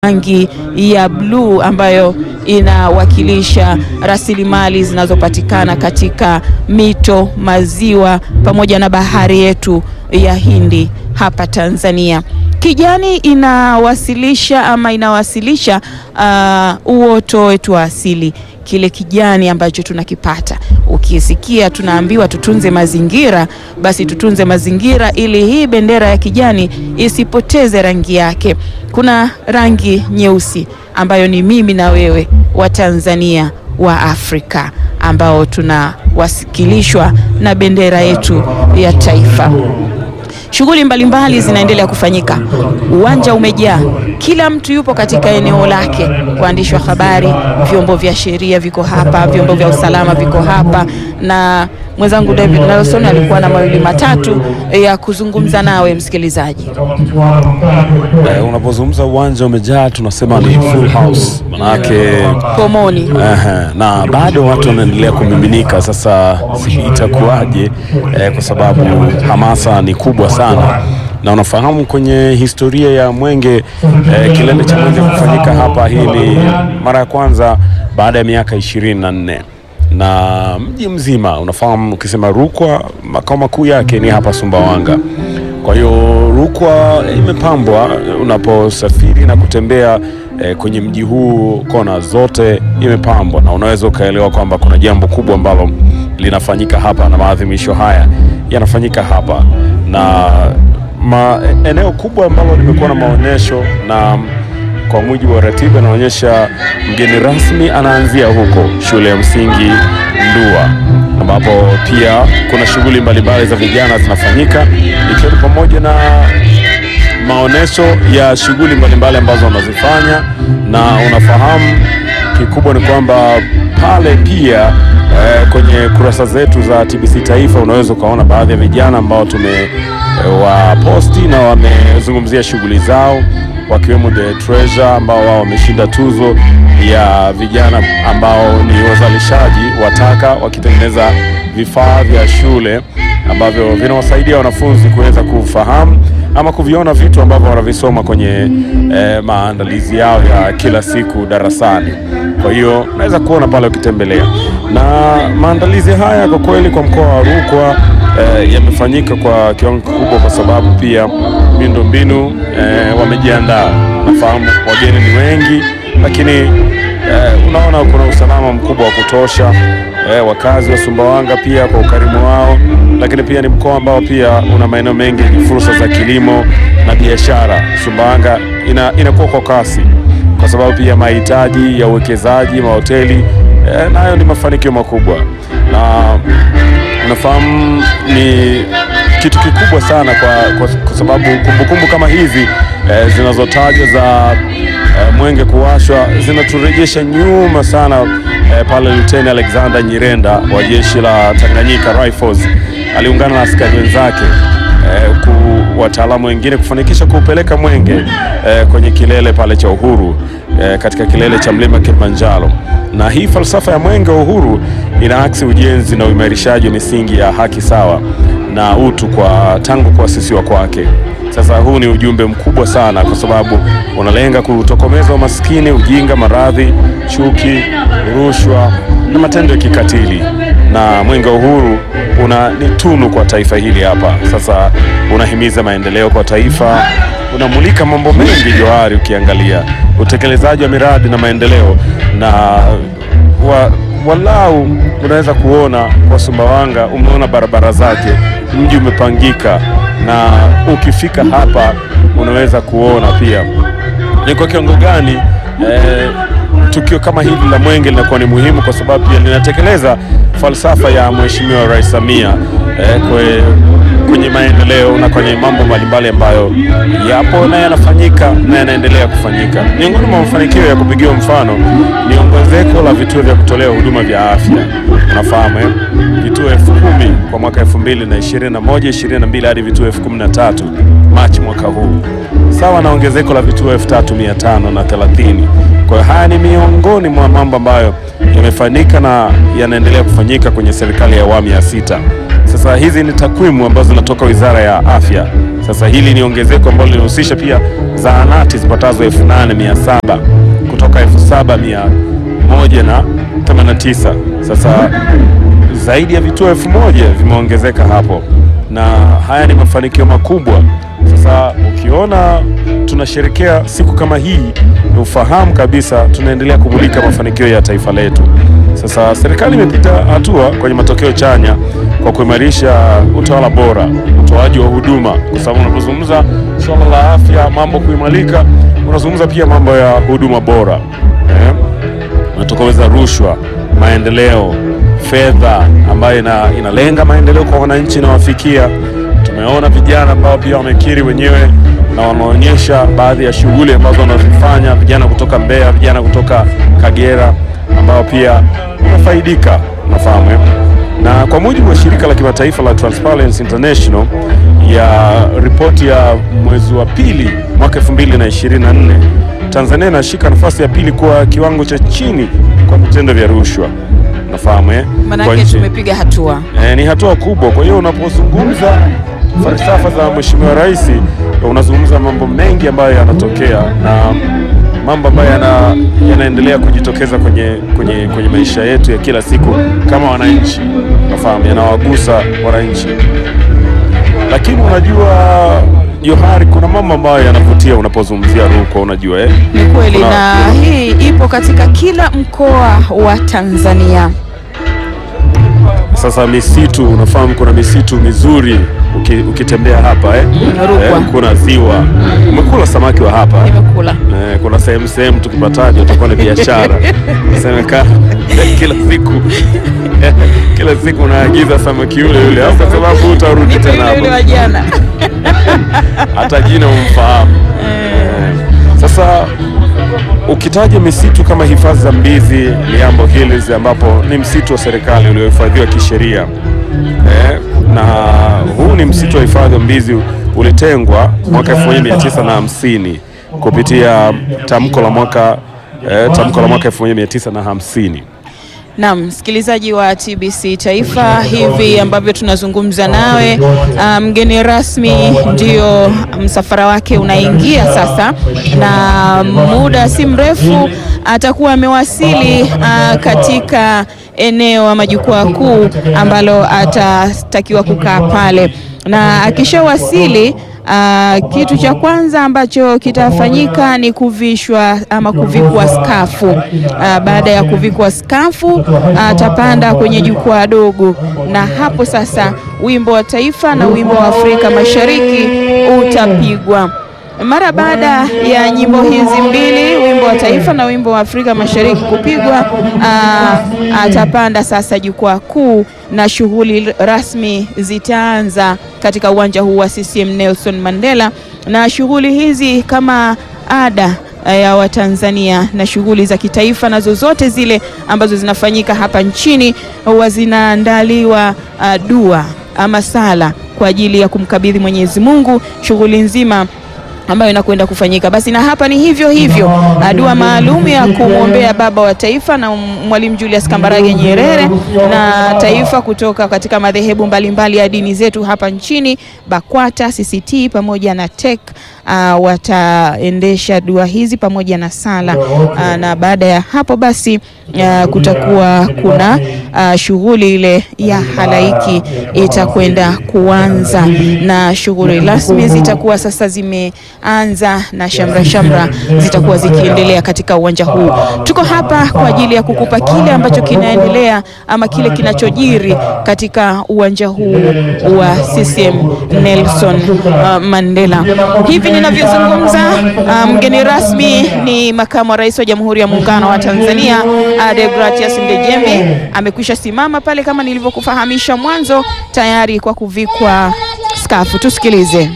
rangi ya bluu ambayo inawakilisha rasilimali zinazopatikana katika mito, maziwa pamoja na bahari yetu ya Hindi hapa Tanzania. Kijani inawasilisha ama inawasilisha uh, uoto wetu wa asili, kile kijani ambacho tunakipata. Ukisikia tunaambiwa tutunze mazingira, basi tutunze mazingira ili hii bendera ya kijani isipoteze rangi yake. Kuna rangi nyeusi ambayo ni mimi na wewe wa Tanzania wa Afrika ambao tunawasikilishwa na bendera yetu ya taifa. Shughuli mbalimbali zinaendelea kufanyika, uwanja umejaa, kila mtu yupo katika eneo lake. Waandishi wa habari, vyombo vya sheria viko hapa, vyombo vya usalama viko hapa, na mwenzangu David Nelson alikuwa na mawili matatu ya kuzungumza nawe msikilizaji. Eh, unapozungumza uwanja umejaa tunasema ni full house, manake Pomoni Ehe, na bado watu wanaendelea kumiminika. Sasa sijui itakuwaje eh, kwa sababu hamasa ni kubwa sana, na unafahamu kwenye historia ya Mwenge eh, kilele cha Mwenge kufanyika hapa, hii ni mara ya kwanza baada ya miaka ishirini na nne na mji mzima unafahamu, ukisema Rukwa makao makuu yake ni hapa Sumbawanga. Kwa hiyo Rukwa imepambwa unaposafiri na kutembea eh, kwenye mji huu, kona zote imepambwa, na unaweza ukaelewa kwamba kuna jambo kubwa ambalo linafanyika hapa na maadhimisho haya yanafanyika hapa na ma, eneo kubwa ambalo limekuwa na maonyesho na kwa mujibu wa ratiba inaonyesha mgeni rasmi anaanzia huko shule ya msingi Ndua, ambapo pia kuna shughuli mbalimbali za vijana zinafanyika ikiwa ni pamoja na maonyesho ya shughuli mbalimbali ambazo wanazifanya, na unafahamu kikubwa ni kwamba pale pia eh, kwenye kurasa zetu za TBC Taifa unaweza ukaona baadhi ya vijana ambao tumewaposti na wamezungumzia shughuli zao wakiwemo The Treasure ambao wao wameshinda tuzo ya vijana ambao ni wazalishaji wa taka wakitengeneza vifaa vya shule ambavyo vinawasaidia wanafunzi kuweza kufahamu ama kuviona vitu ambavyo wanavisoma kwenye eh, maandalizi yao ya kila siku darasani. Kwa hiyo unaweza kuona pale ukitembelea, na maandalizi haya kwa kweli kwa mkoa wa Rukwa eh, yamefanyika kwa kiwango kikubwa, kwa sababu pia miundombinu eh, wamejiandaa. Nafahamu wageni ni wengi, lakini eh, unaona kuna usalama mkubwa wa kutosha eh, wakazi wa Sumbawanga pia kwa ukarimu wao, lakini pia ni mkoa ambao pia una maeneo mengi yenye fursa za kilimo na biashara. Sumbawanga ina, inakuwa kwa kasi kwa sababu pia mahitaji ya uwekezaji mahoteli eh, nayo ni mafanikio makubwa, na unafahamu ni kitu kikubwa sana kwa, kwa, kwa sababu kumbukumbu kama hizi eh, zinazotajwa za eh, Mwenge kuwashwa zinaturejesha nyuma sana eh, pale Luteni Alexander Nyirenda wa jeshi la Tanganyika Rifles aliungana na askari wenzake eh, ku wataalamu wengine kufanikisha kuupeleka Mwenge eh, kwenye kilele pale cha uhuru eh, katika kilele cha mlima Kilimanjaro. Na hii falsafa ya Mwenge wa Uhuru inaaksi ujenzi na uimarishaji wa misingi ya haki sawa na utu kwa tangu kuasisiwa kwake. Sasa huu ni ujumbe mkubwa sana, kwa sababu unalenga kutokomeza umaskini, ujinga, maradhi, chuki, rushwa na matendo ya kikatili. Na Mwenge wa Uhuru una ni tunu kwa taifa hili hapa. Sasa unahimiza maendeleo kwa taifa, unamulika mambo mengi Johari, ukiangalia utekelezaji wa miradi na maendeleo na wa, walau unaweza kuona kwa Sumbawanga, umeona barabara zake, mji umepangika, na ukifika hapa unaweza kuona pia ni kwa kiwango gani eh, tukio kama hili la Mwenge linakuwa ni muhimu, kwa sababu pia linatekeleza falsafa ya Mheshimiwa Rais Samia eh, kwe, kwenye maendeleo na kwenye mambo mbalimbali ambayo yapo na yanafanyika na yanaendelea kufanyika. Miongoni mwa mafanikio ya kupigiwa mfano ni ongezeko la vituo vya kutolea huduma vya afya. Unafahamu eh? vituo elfu kumi kwa mwaka elfu mbili na ishirini na moja ishirini na mbili hadi vituo elfu kumi na tatu Machi mwaka huu, sawa na ongezeko la vituo elfu tatu mia tano na thelathini. Kwa hiyo haya ni miongoni mwa mambo ambayo yamefanyika na yanaendelea kufanyika kwenye serikali ya awamu ya sita. Sasa hizi ni takwimu ambazo zinatoka Wizara ya Afya. Sasa hili ni ongezeko ambalo linahusisha pia zahanati zipatazo 8700 kutoka 7189. Sasa zaidi ya vituo elfu moja vimeongezeka hapo, na haya ni mafanikio makubwa. Sasa ukiona tunasherekea siku kama hii, ni ufahamu kabisa tunaendelea kumulika mafanikio ya taifa letu. Sasa serikali imepita hatua kwenye matokeo chanya kwa kuimarisha utawala bora, utoaji wa huduma, kwa sababu unapozungumza swala la afya, mambo kuimarika, unazungumza pia mambo ya huduma bora eh? Unatokomeza rushwa, maendeleo, fedha ambayo ina, inalenga maendeleo kwa wananchi na wafikia. Tumeona vijana ambao pia wamekiri wenyewe na wanaonyesha baadhi ya shughuli ambazo wanazifanya, vijana kutoka Mbeya, vijana kutoka Kagera ambao pia wamefaidika, unafahamu eh? na kwa mujibu wa shirika la kimataifa la Transparency International ya ripoti ya mwezi wa pili mwaka 2024 Tanzania inashika nafasi ya pili kwa kiwango cha chini kwa vitendo vya rushwa. Nafahamu eh? Kwa Maanake nchi. tumepiga hatua. Eh, ni hatua kubwa. Kwa hiyo unapozungumza falsafa za Mheshimiwa Rais, unazungumza mambo mengi ambayo yanatokea na mambo ambayo yana, yanaendelea kujitokeza kwenye, kwenye, kwenye maisha yetu ya kila siku kama wananchi, nafahamu yanawagusa wananchi, lakini unajua Johari, kuna mambo ambayo yanavutia unapozungumzia Rukwa, unajua eh? Ni kweli, Kuna- na hii ipo katika kila mkoa wa Tanzania. Sasa misitu, unafahamu kuna misitu mizuri uki, ukitembea hapa eh? Rukwa. Eh, kuna ziwa. Umekula samaki wa hapa Nimekula. eh, kuna sehemu sehemu tukipataje utakuwa ni biashara semekana kila siku kila siku unaagiza samaki yule yule, au kwa sababu utarudi Nipe tena ile ile wa hapa, jana. hata jina umfahamu. Eh, Sasa ukitaja misitu kama hifadhi za Mbizi, Liambo Hills ambapo ni msitu wa serikali uliohifadhiwa kisheria eh, na huu ni msitu wa hifadhi wa Mbizi ulitengwa mwaka 1950 kupitia tamko la mwaka eh, tamko la mwaka 1950. Naam, msikilizaji wa TBC Taifa, hivi ambavyo tunazungumza nawe, ah, mgeni rasmi ndio msafara wake unaingia sasa, na muda si mrefu atakuwa amewasili ah, katika eneo ama jukwaa kuu ambalo atatakiwa kukaa pale, na akishawasili Ah, kitu cha kwanza ambacho kitafanyika ni kuvishwa ama kuvikwa skafu. Ah, baada ya kuvikwa skafu atapanda kwenye jukwaa dogo, na hapo sasa wimbo wa taifa na wimbo wa Afrika Mashariki utapigwa. Mara baada ya nyimbo hizi mbili, wimbo wa taifa na wimbo wa Afrika Mashariki kupigwa, aa, atapanda sasa jukwaa kuu na shughuli rasmi zitaanza katika uwanja huu wa CCM Nelson Mandela, na shughuli hizi kama ada ya Watanzania na shughuli za kitaifa na zozote zile ambazo zinafanyika hapa nchini huwa zinaandaliwa ah, dua ama sala kwa ajili ya kumkabidhi Mwenyezi Mungu shughuli nzima ambayo inakwenda kufanyika. Basi na hapa ni hivyo hivyo, ah, dua maalum ya kumwombea baba wa taifa na Mwalimu Julius Kambarage Nyerere na taifa kutoka katika madhehebu mbalimbali ya dini zetu hapa nchini, BAKWATA, CCT pamoja na TEC ah, wataendesha dua hizi pamoja na sala ah, na baada ya hapo basi ah, kutakuwa kuna ah, shughuli ile ya halaiki itakwenda kuanza na shughuli rasmi zitakuwa sasa zimeanza na shamra shamra zitakuwa zikiendelea katika uwanja huu. Tuko hapa kwa ajili ya kukupa kile ambacho kinaendelea ama kile kinachojiri katika uwanja huu wa CCM Nelson uh, Mandela. Hivi ninavyozungumza, uh, mgeni rasmi ni makamu wa rais wa Jamhuri ya Muungano wa Tanzania uh, Deogratias Ndejembi amekwisha simama pale kama nilivyokufahamisha mwanzo tayari kwa kuvikwa skafu. Tusikilize.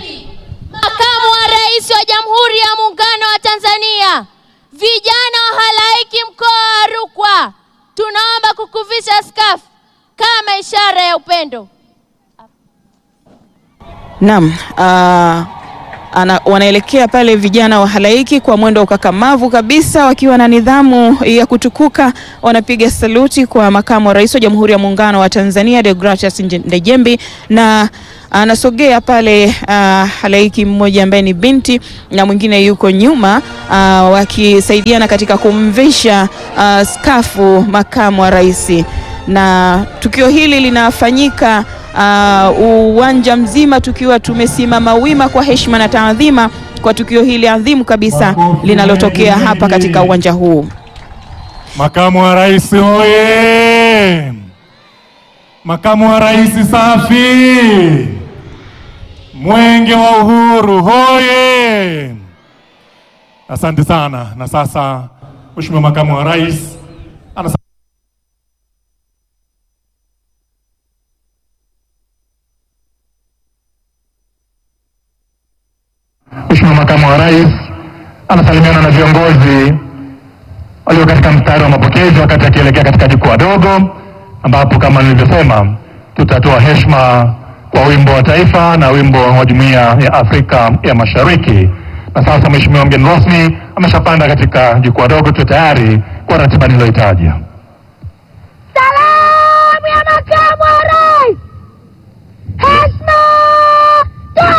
Makamu wa Rais wa Jamhuri ya Muungano wa Tanzania, vijana wa halaiki mkoa wa Rukwa, tunaomba kukuvisha skafu kama ishara ya upendo. Naam, uh, ana, wanaelekea pale vijana wa halaiki kwa mwendo wa ukakamavu kabisa, wakiwa na nidhamu ya kutukuka. Wanapiga saluti kwa makamu wa rais wa Jamhuri ya Muungano wa Tanzania Deogratias Ndejembi na anasogea pale uh, halaiki mmoja ambaye ni binti na mwingine yuko nyuma uh, wakisaidiana katika kumvisha uh, skafu makamu wa rais, na tukio hili linafanyika uh, uwanja mzima tukiwa tumesimama wima kwa heshima na taadhima kwa tukio hili adhimu kabisa linalotokea hapa katika uwanja huu. Makamu wa rais oye! Makamu wa rais safi! Mwenge wa Uhuru hoye! Asante sana. Na sasa Mheshimiwa Makamu wa Rais ana Mheshimiwa Makamu wa Rais anasalimiana na viongozi walio katika mstari wa mapokezi wakati akielekea katika jukwaa dogo, ambapo kama nilivyosema tutatoa heshima kwa wimbo wa taifa na wimbo wa Jumuiya ya Afrika ya Mashariki. Na sasa Mheshimiwa mgeni rasmi ameshapanda katika jukwaa dogo, tu tayari kwa ratiba niliyoitaja.